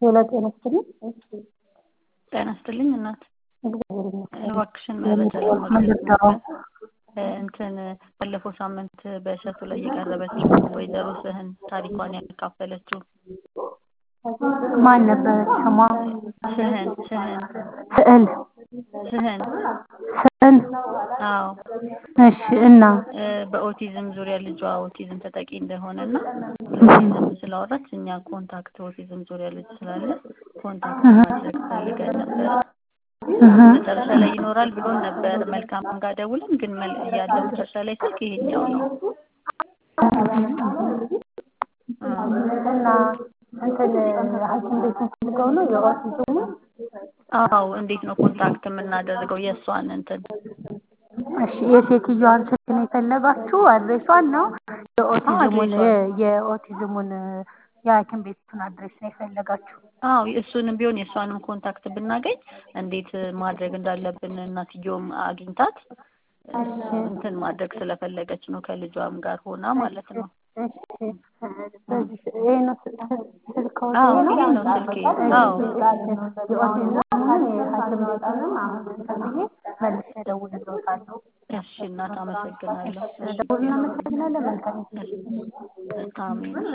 ሌላ ጤና ይስጥልኝ። ጤና ይስጥልኝ እናት። እግዚአብሔር ይመስገን። እባክሽን መረጃ ለማግኘት ነበር። እንትን ባለፈው ሳምንት በእሸቱ ላይ የቀረበችው ወይዘሮ ስህን ታሪኳን ያካፈለችው ማን ነበረች ስሟ? ስህን ስህን ስዕል ስህን ስዕል። አዎ እሺ እና በኦቲዝም ዙሪያ ልጇ ኦቲዝም ተጠቂ እንደሆነና ኦቲዝም ስላወራች እኛ ኮንታክት ኦቲዝም ዙሪያ ልጅ ስላለ ኮንታክት ማድረግ ፈልገን ነበር። መጨረሻ ላይ ይኖራል ብሎን ነበር። መልካም ጋር ደውለን ግን መል- ያለው መጨረሻ ላይ ስልክ ይሄኛው ነው። እና እንትን ሐኪም ቤት ፈልገው ነው የኦቲዝሙ? አዎ እንዴት ነው ኮንታክት የምናደርገው የእሷን እንትን እሺ የሴትዮዋን ስልክ ነው የፈለጋችሁ? አድሬሷን ነው የኦቲዝሙን አድሬሷን። የኦቲዝሙን የሐኪም ቤቱን አድሬስ ነው የፈለጋችሁ? አዎ እሱንም ቢሆን የእሷንም ኮንታክት ብናገኝ እንዴት ማድረግ እንዳለብን እናትየውም አግኝታት እንትን ማድረግ ስለፈለገች ነው ከልጇም ጋር ሆና ማለት ነው። እሺ በዚህ ይሄ ነው ስልክዎት? አዎ ይሄ ይሄ ነው ስልኬ። አዎ የኦቲዝሙን የሐኪም ቤቱንም አሁን እንትን ብዬ መልሼ እደውልልዎታለሁ። እሺ እናት አመሰግናለሁ። ደውልና አመሰግናለን። መልካም አሜን።